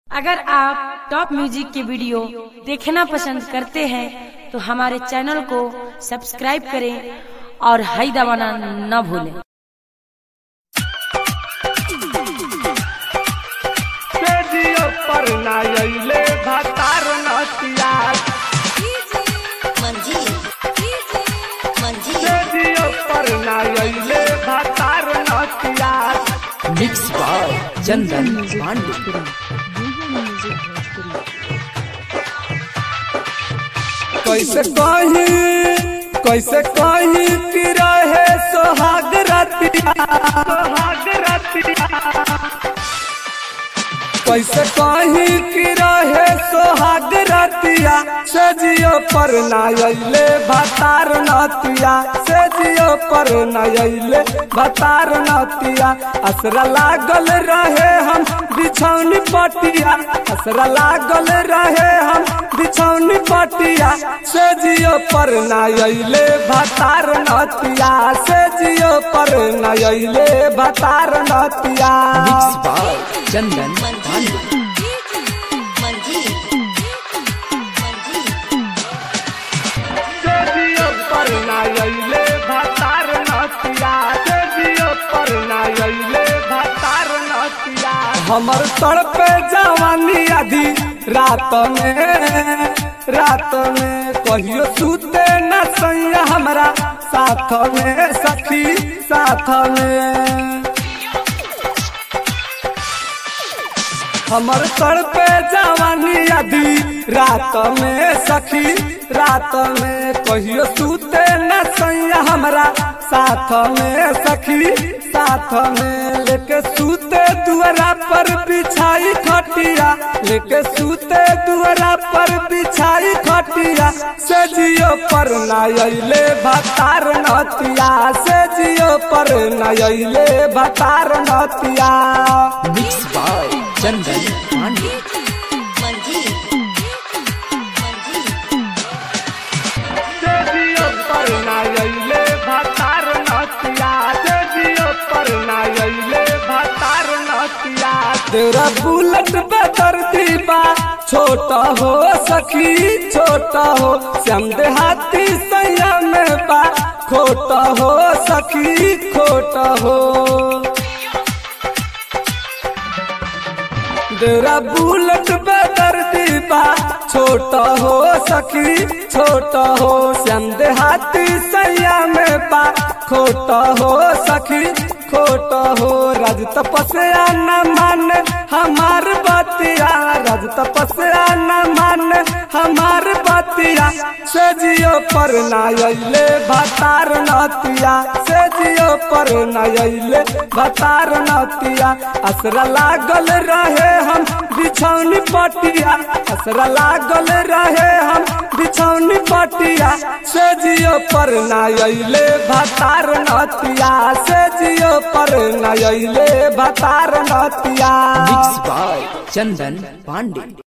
अगर आप top music के वीडियो देखना पसंद करते हैं तो हमारे चैनल को सब्सक्राइब करें और हाई दबाना न भूलें सेजियो पर नायले भतार नतिया सेजियो पर नायले भतार नतिया मिक्स बाय चंदन पांडे कैसे कही कैसे कही कि रहे सोहाग रतिया सोहाग रतिया कैसे कही कि रहे सोहाग रतिया सजियो पर नायले भतार नतिया सजियो पर नायले भतार नतिया असरा लागल रहे हम बिछौनी पटिया असरा लागल रहे हम बिछौनी पटिया सजियो पर नायले भतार नतिया सजियो पर नायले भतार नतिया मिक्स बाय चंदन पांडे सेजियो पर नायले भतार नतिया सेजियो पर नायले भतार नतिया हमर तड़पे जवानी आधी रात में रात में कहियो सूते न सैया हमरा साथ में सखी साथ में हमर सर पे जवानी अभी रात में सखी रात में कहियो सूते न सैया हमरा साथ में सखी साथ में लेके सूते दुआरा पर बिछाई खटिया लेके सूते दुआरा पर बिछाई खटिया सजियो पर नायले भतार नतिया सजियो पर नायले भतार नतिया मिक्स बाय चंदन पांडे सेजियो पर नायले भतार नतिया सेजियो पर नायले भतार नतिया तेरा बुलेट बेतर दीबा छोटा हो सखी छोटा हो श्याम देहाती सैया में बा खोटा हो सखी खोटा हो तेरा बुलेट बेदर दीबा छोटा हो सखी छोटा हो श्याम देहाती सैया में पा खोटा हो सखी खोटा हो राज तपस्या न मान हमार बतिया राज तपस्या न मान हमार बतिया सजियो पर नायले भतार नतिया सजियो पर नायले भतार नतिया असरा लागल रहे हम बिछौनी पटिया असरा लागल रहे हम बिछौनी पटिया सजियो पर नायले भतार नतिया सजियो पर नायले भतार नतिया मिक्स बाय चंदन पांडे